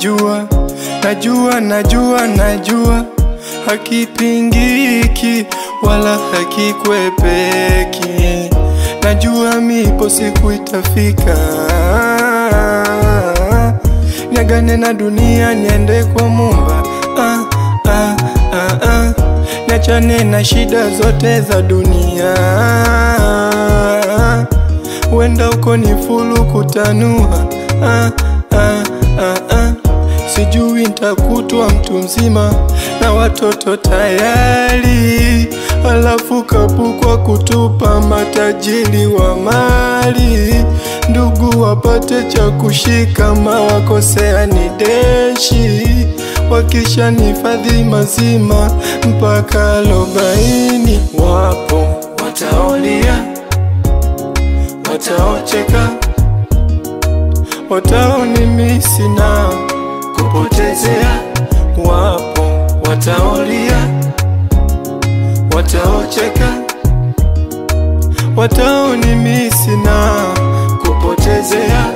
najua, najua, najua, najua hakipingiki wala hakikwepeki. Najua mipo siku itafika, niagane na dunia niende kwa Muumba. Ah, ah, ah, ah. Niachane na shida zote za dunia, wenda uko ni fulu kutanua. Ah, ah, ah, ah. Sijui ntakutwa mtu mzima na watoto tayari, alafu kapukwa kutupa matajiri wa mali, ndugu wapate cha kushika, mawakosea ni deshi, wakisha nifadhi mazima mpaka arobaini. Wapo wataolia, wataocheka, wataonimisi na kupotezea. Wapo wataolia, wataocheka, wataonimisi na kupotezea.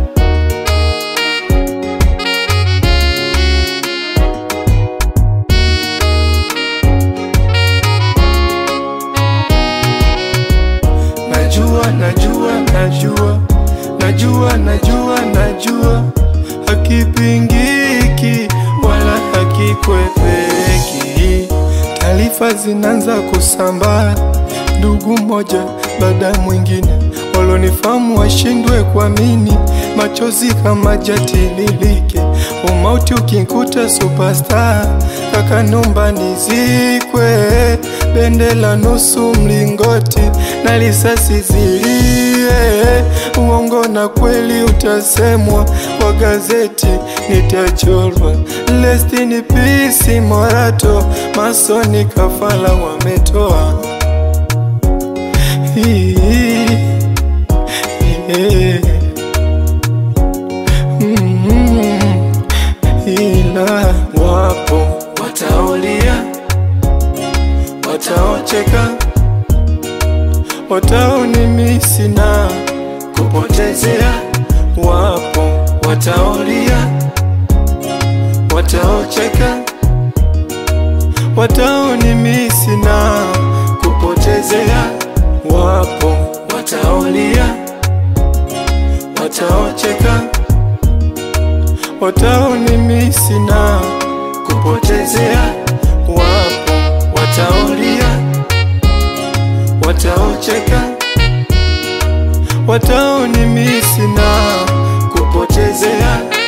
Najua, najua, najua, najua, najua, najua hakipingiki wala hakikwepeki. Taarifa zinaanza kusambaa, ndugu mmoja baada ya mwingine, walonifahamu washindwe kuamini, machozi kama jatililike. Umauti ukinkuta superstar, kaka nomba nizikwe, bendela nusu mlingoti na risasi zilie, uongo na kweli utasemwa kwa gazeti, nitachorwa. Rest in peace Morato, masoni kafala wametoa Hii, hii, mm, ila wapo wataolia, wataocheka, wataonimisi na kupotezea. Wapo wataolia, wataocheka, wataonimisi na kupotezea. Wapo wataolia, wataocheka, wataonimisi na kupotezea. Wapo wataolia, wataocheka, wataonimisi na kupotezea.